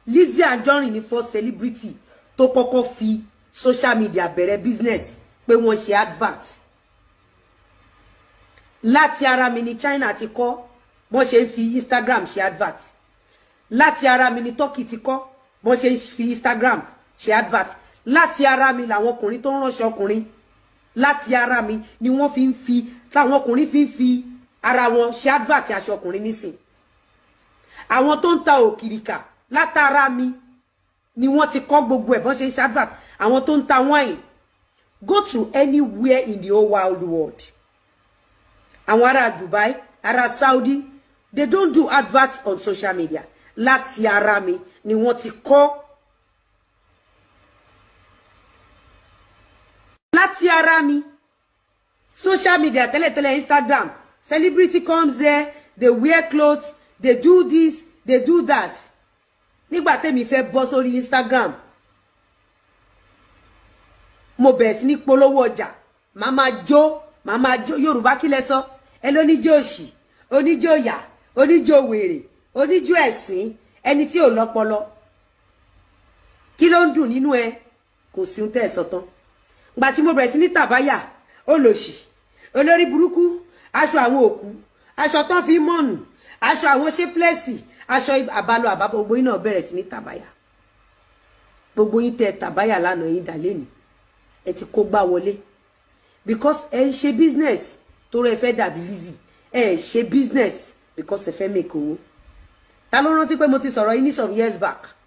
Lizzy Anjorin ni first celebrity tó kọ́kọ́ fi social media bẹ̀rẹ̀ business pé wọ́n ṣe advert láti ara mi ní China ti kọ́ bọ́n ṣe ń fi Instagram ṣe advert láti ara mi ní Turkey ti kọ́ bọ́n ṣe ń fi Instagram ṣe advert láti ara mi làwọn ọkùnrin tó ń ránṣọ ọkùnrin láti ara mi ni wọ́n fi ń fi táwọn ọkùnrin fi ń fi ara wọn ṣe advert aṣọ ọkùnrin nísìn àwọn tó ń ta òkìrìkà látara mi ni wọ́n ti kọ́ gbogbo ẹ̀ bọ́n ṣe ń ṣe advert àwọn tó ń ta wine go to anywhere in the whole wild world àwọn ará Dubai ará Saudi they don't do advert on social media láti ara mi ni wọ́n ti kọ́ láti ara mi social media tẹ́lẹ̀tẹ́lẹ̀ Instagram celebrity comes there they wear clothes they do this they do that nígbà tẹ́mi fẹ́ bọ́ sórí Instagram mo bẹ̀rẹ̀ sí ní polówó ọjà màá máa jó màá máa jó Yorùbá kí lẹ sọ ẹ lóníjó òṣì oníjó yà oníjó wèrè oníjó ẹ̀sìn ẹni tí ò lọ́pọlọ kí ló ń dùn nínú ẹ kò sí ohun tẹ́ ẹ sọ tán gbà tí mo bẹ̀rẹ̀ sí ní tàbáyà olòṣì olórí burúkú aṣọ àwọn òkú aṣọ tán fi mọ́ọ̀nù aṣọ àwọn ṣépilẹ̀sì aṣọ àbálọ àbábọ̀ gbogbo yín náà bẹ̀rẹ̀ sí ní tàbáyà gbogbo yín tẹ tàbáyà lánàá yín dà lẹ́nu ẹ ti kó gbá wọlé because ẹ ń ṣe business tó rẹ fẹ́ dàbí Lizzy ẹ ṣe business because ẹ fẹ́ make owó ta ló rántí pé mo ti sọ̀rọ̀ yín ní some years back